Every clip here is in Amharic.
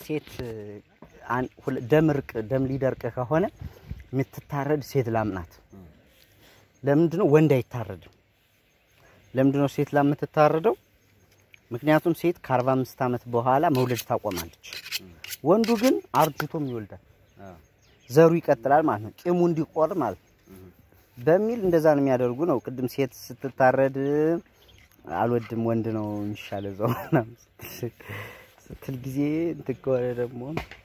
ሴት አን- ሁለ- ደም እርቅ ደም ሊደርቅ ከሆነ የምትታረድ ሴት ላም ናት። ለምንድን ነው ወንድ አይታረድም? ለምንድን ነው ሴት ላም የምትታረደው? ምክንያቱም ሴት ከ45 ዓመት በኋላ መውለድ ታቆማለች። ወንዱ ግን አርጅቶም ይወልዳል፣ ዘሩ ይቀጥላል ማለት ነው። ቂሙ እንዲቆር ማለት ነው። በሚል እንደዛ ነው የሚያደርጉ ነው። ቅድም ሴት ስትታረድ አልወድም ወንድ ነው የሚሻለ ዘው ምናምን ስትል- ስትል ጊዜ እንትን ከሆነ ደግሞ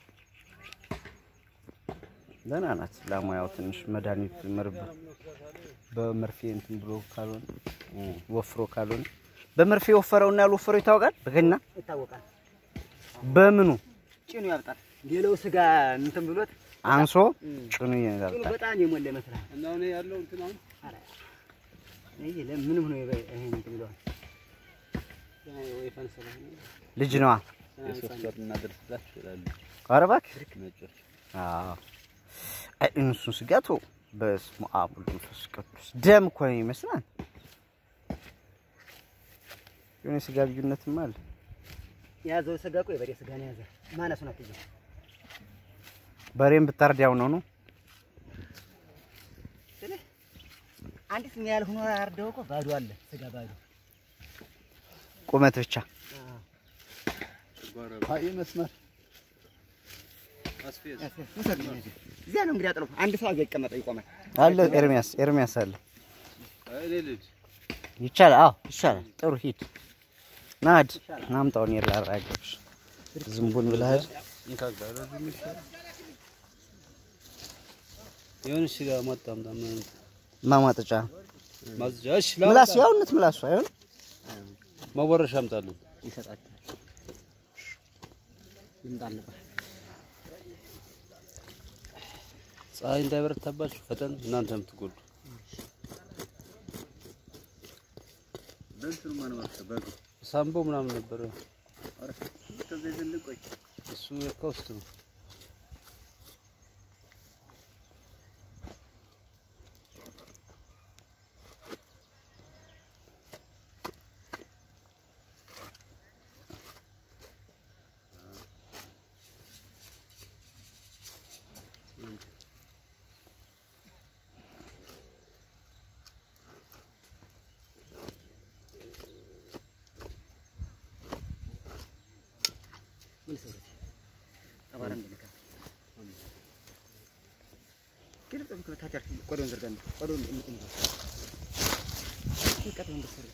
ደህና ናት ላሟ። ያው ትንሽ መድኃኒት መርብ በመርፌ እንትን ብሎ ካልሆነ ወፍሮ ካልሆነ በመርፌ የወፈረውና ያልወፈረው ይታወቃል። በገና ይታወቃል። በምኑ ጭኑ ያብጣል። ሌላው ስጋ እንትን ብሎት አንሶ ጭኑ ጭኑ ይላል። በጣም የሞላ ይመስላል። እና አሁን ያለው እንትን አሁን ይሄ ለምን ሆኖ ይሄ እንትን ብለዋል። ወይፈን ስለሆነ ልጅ ነዋ። የሶስት ወር እናደርስላችሁ ይላሉ ኧረ እባክህ ነጮች። አዎ አይ እነሱን ስጋቱ በስመ አብ ወወልድ ወመንፈስ ቅዱስ ደም እኮ ነው ይመስላል። የሆነ የስጋ ልዩነትም አለ። የያዘው ስጋ እኮ የበሬ ስጋ ነው የያዘ ማነሱን አትይዘው። በሬም ብታርድ ያው ነው ነው አንዲት ምን ያህል ሆኖ አርደው እኮ ባዶ አለ ስጋ ባዶ። ቁመት ብቻ አይ መስመር አስፌዝ ውሰድ ነው እዚህ። እዚያ ነው እንግዲህ አጥሎ አንድ ሰው አገ ይቀመጠ ይቆማል። አለ። ኤርሚያስ ኤርሚያስ አለ። አይ እኔ ልጅ ይቻላል። አዎ ይቻላል። ጥሩ ሂድ ናድ ናምጣውን የላራገብሽ ዝንቡን ብለሃል። እንካጋ ለዚህ ይሻል የሆነ እሺ ጋር ማጣም ታም ማማጠጫ ማዝጃ እሺ ምላስ ያውነት ምላሱ አይሆን ማወረሻ አምጣለን ይሰጣቸዋል። ይምጣል ነበር ፀሐይ እንዳይበረታባችሁ ፈጠን እናንተ የምትጎዱ ሳምቦ ምናምን ነበረ እሱ ከውስጥ ነው ምን ሰው አባራ እንደነካ ግን ጥብቅ ታቻር ቆዶን ዘርጋን ቆዶን እንትን ይቀጥ እንደሰረ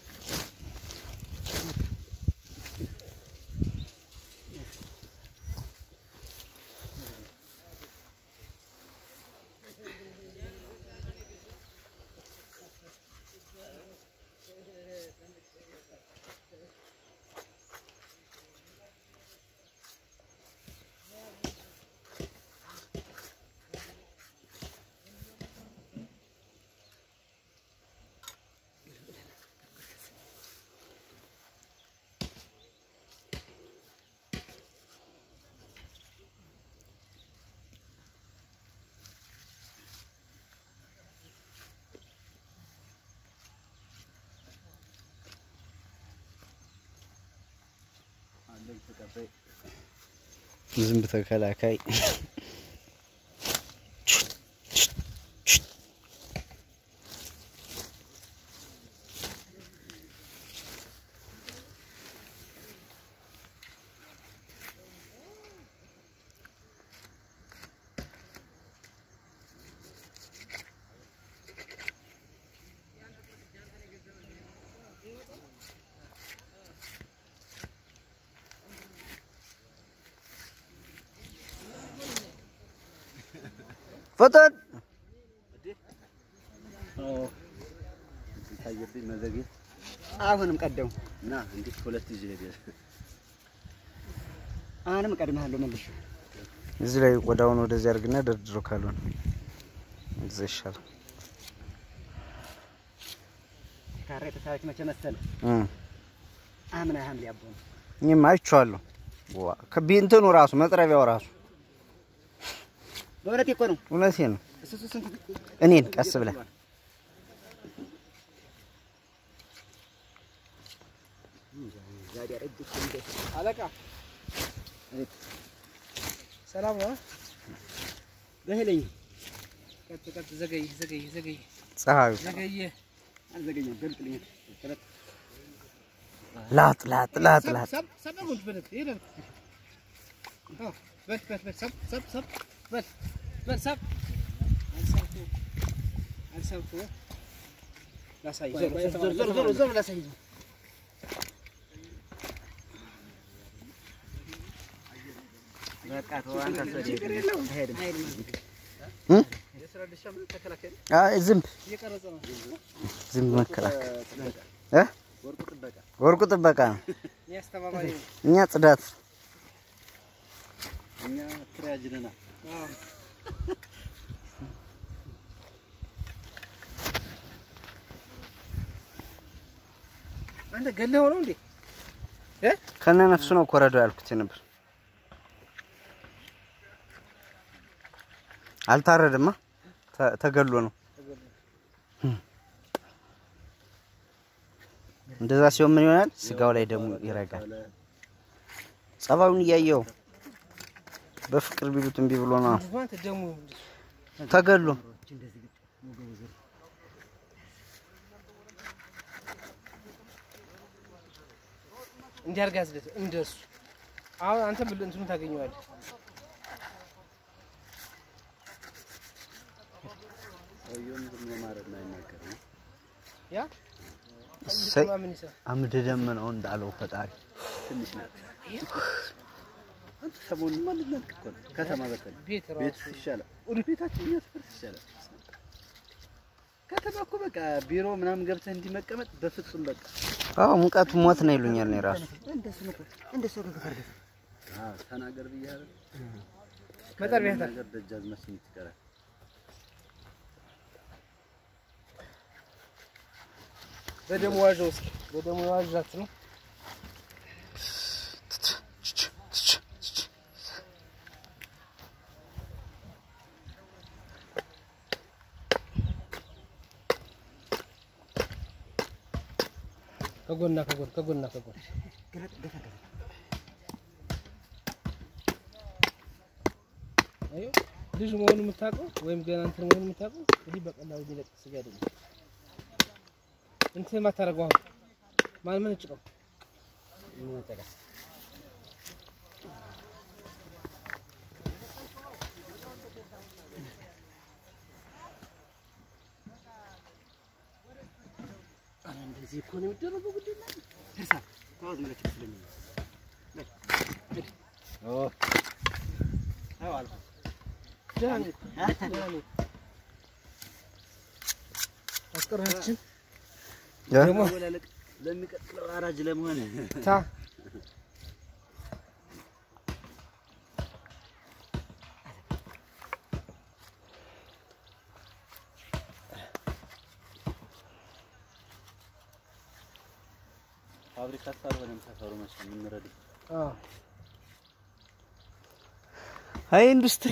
ዝንብ ተከላካይ ፈጠን ታየብኝ መዘግየት አሁንም ቀደሙ እና እንዴት ሁለት ይዤ ሄደ አሁንም እቀድምሃለሁ መልሼ እዚህ ላይ ቆዳውን ወደዚህ አድርግና ደርድሮ ካልሆነ እዚህ ይሻላል። ካሬ ተሳዎች መቼ መሰለ እም አምና ሐምሌ አቦ ነው እኔም አይቼዋለሁ። ዋ ከቢንትኑ ራሱ መጥረቢያው ራሱ በእውነት እኮ ነው እውነቴ ነው። እሱ እሱ ስንት እኔን ቀስ ብለህ ዛዲያ ረጅም እንደ አለቃ ሰላም ነው። በህለኝ ቀጥ ቀጥ ዘገይ ዘገይ ዘገይ ፀሐዩ ዘገየ አልዘገኘም። ገልጥልኝ ላጥ ላጥ ላጥ ላጥ ሰብ ሰብ ጉድ በለት ይላል። አዎ በል በል በል ሰብ ሰብ ሰብ በል በል ሰብ አልሰብኩ አልሰብኩ ላሳይ ዞር ዞር ዞር ዞር ዞር ላሳይ በቃ ተው አንተ ሰደድ አይሄድም። አይ ዝንብ እየቀረጸ ነው። ዝንብ መከላከል እ ወርቁ ጥበቃ ወርቁ ጥበቃ ነው። እኔ አስተባባሪ ነኝ። እኛ ጽዳት እኛ ትሪያጅ ነና አዎ አንተ ገለኸው ነው እንዴ? ከነ ነፍሱ ነው ኮረዶ ያልኩት ነበር። አልታረድማ ተ- ተገሎ ነው። እንደዛ ሲሆን ምን ይሆናል? ስጋው ላይ ደግሞ ይረጋል። ጸባዩን እያየው በፍቅር ቢሉት እምቢ ብሎ ነው አንተ ደግሞ ተገሎ እንዲያርጋ ያዝለት እንደሱ አሁን አንተ ብል እንትኑ ታገኘዋለህ። ሰውየውም ዝም ብሎ ማረድ ነው አይናገርም። ያ እሰይ ልትማ ምን ይሰራል? አምደ ደመናው እንዳለው ፈጣሪ ትንሽ ናት። አንተ ሰሞኑን ማለት ነው እኮ ነው። ከተማ በተለይ ቤት ቤት ራሱ ይሻላል። ወደ ቤታችን እኛ ሰፈር ይሻላል። ከተማ እኮ በቃ ቢሮ ምናምን ገብተህ እንዲመቀመጥ በፍጹም በቃ አዎ ሙቀቱ ሞት ነው ይሉኛል። ነው ራሱ እንደሱ ነው እንደሱ ነው ከፈርደ አዎ ተናገር ብያለሁ። መጠር ቤታ ነገር ደጃዝማች ስምት ይቀራል። በደሙ ዋዣው እስኪ በደሙ ዋዣት ነው ከጎና ከጎን ከጎና ከጎን ገለጥ ገፋ ገፋ አዮ ልጅ መሆኑ የምታውቀው ወይም ገና እንትን መሆኑ የምታውቀው ይህ በቀላሉ የሚለቅ ስጋ አይደለም። እንትን የማታደርገው አሁን ማን ምን ጭቀው ምን ወጣ እንደዚህ እኮ ነው የሚደረገው። ጉዳይ ነው እርሳ ታውዝ ምለች ስለሚል ኦ አዎ አልኩ ደህና ነኝ ደህና ነኝ። አስቀራችን ደግሞ ወላለቅ ለሚቀጥለው አራጅ ለመሆን ታ ፋብሪካ ሳልሆነም ሰፈሩ መቼ የምንረድ አዎ አይ ኢንዱስትሪ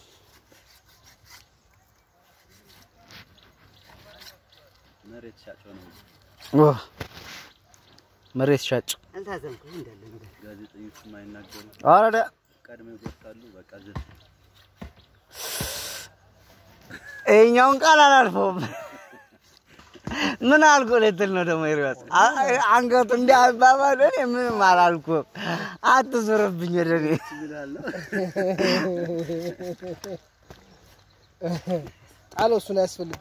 መሬት ሻጭ ሆነ ዋ መሬት ሻጭ አልታዘንኩም እንዳለ ነገር ጋዜጠኞችም አይናገሩም። አረ ቀድመው ይጎርታሉ። በቃ ዝም ይኸኛውን ቃል አላልፈውም። ምን አልኩ ልትል ነው ደግሞ ኤርሚያስ? አ- አንገቱ እንዲህ አባባል እኔ ምንም አላልኩም። አትዙርብኝ ወደ እኔ። ይላል። ጣለው እሱን አያስፈልግም።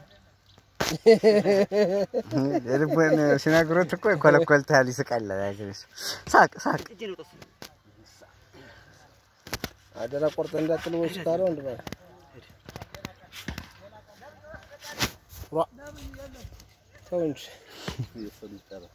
የልቡን ሲነግሩት እኮ ይኮለኮልታል፣ ይስቃል። ሳቅ ሳቅ እጅ ነው ጠሱ አደራ ቆርጠ እንዳጥል ወይስ ካለው እንድ ማለት ዋ ተው እንጂ የሰው ልጅ ጠራ።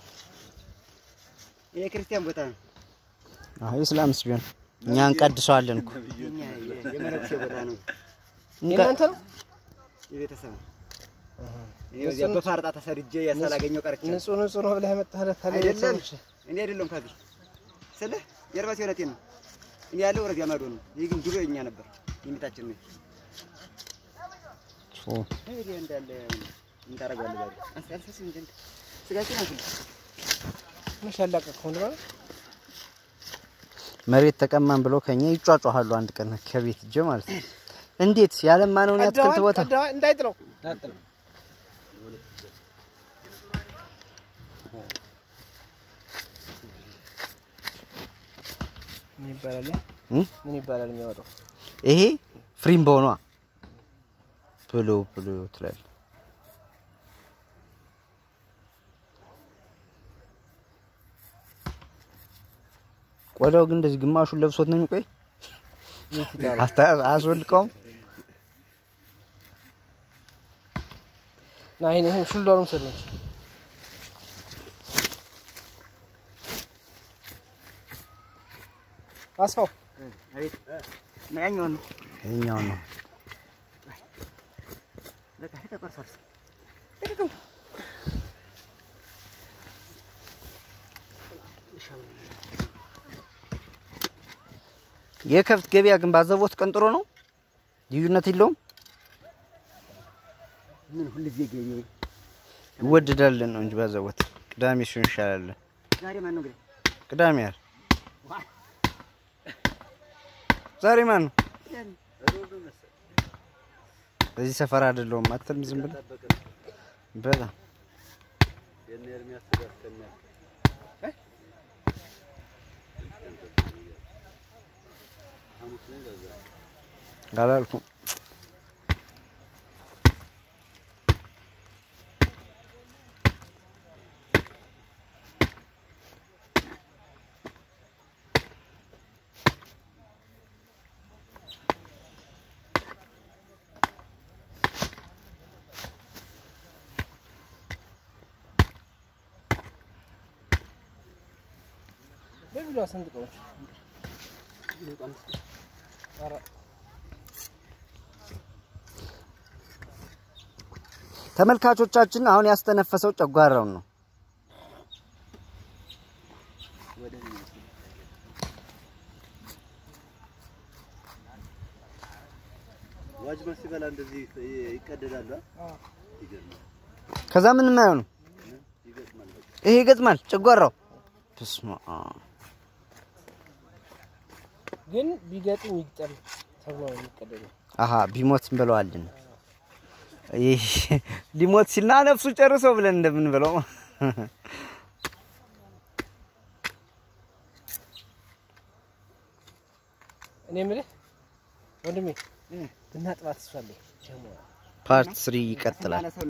ይሄ ክርስቲያን ቦታ ነው። አዎ ኢስላምስ ቢሆን እኛ እንቀድሰዋለን እኮ የኛ የመነኩሴ ቦታ ነው። የእናንተ ነው የቤተሰብ ነው። እኔ በዚያ በፋርጣ ተሰድጄ ያሳላገኘው ቀርቼ ነው። ንጹህ ንጹህ ነው ብለህ መጣህ ታዲያ አይደለም ቤተሰቦች እኔ አይደለም ከዚህ ስልህ የርባሴ እውነቴን ነው። እኔ ያለው ወረዚያ ማዶ ነው። ይህ ግን ድሮ የኛ ነበር የሚታችን ነው። ይሄ እንዳለ ምን ታደርገዋለህ? ዛሬ አንተ አልፈስም እንጂ አንተ ስጋችን አንተ መች ያላቀቅኸው እንደ ማለት መሬት ተቀማን ብለው ከኛ ይጫጫሃሉ። አንድ ቀን ከቤት እጀ ማለት ነው። እንዴት ያለማነውን ያትክልት ቦታ ቀደዋል፣ እንዳይጥለው ምን ይባላል? እ? ምን ይባላል የሚያወጣው? ይሄ ፍሪም በሆኗ ብሎ ብሎ ትላል። ቆዳው ግን እንደዚህ ግማሹን ለብሶት ነው የሚቆይ። አስታ- አያስወልቀውም። ና ይሄን ይሄን ሹልዳሩን ሰለች አስፋው አቤት እና ያኛውን ነው ይኸኛው ነው በቃ ተቆርሷል። የከብት ገበያ ግን ባዘቦት ቀን ጥሩ ነው። ልዩነት የለውም። ምን ሁልጊዜ ገቢ ይወደዳልን ነው እንጂ ባዘቦት ቅዳሜ ሲሆን ይሻላል። ዛሬ ማን ነው እንግዲህ ቅዳሜ ያል ዛሬ ማን ነው? በዚህ ሰፈር አይደለሁም አትልም። ዝም ብለህ በጣም አላልኩም። በቢሏ ሰንጥቀዎች ኧረ ተመልካቾቻችን አሁን ያስተነፈሰው ጨጓራውን ነው። ዋጅማ ሲበላ እንደዚህ ይቀደዳል። ይገርማል፣ ከዛ ምንም አይሆንም። ይገጥማል። በቃ ይሄ ይገጥማል ጨጓራው። በስመ አብ ግን ቢገጥም ይግጠም ተብሎ ነው የሚቀደደው። አሀ ቢሞት እንበለዋለን። ይህ ሊሞት ሲልና ነፍሱ ጨርሶ ብለን እንደምንበለው እኔ የምልህ ወንድሜ ብናጥባት እሷ አለኝ ጀሞ ፓርት ስሪ ይቀጥላል። ስናነሳው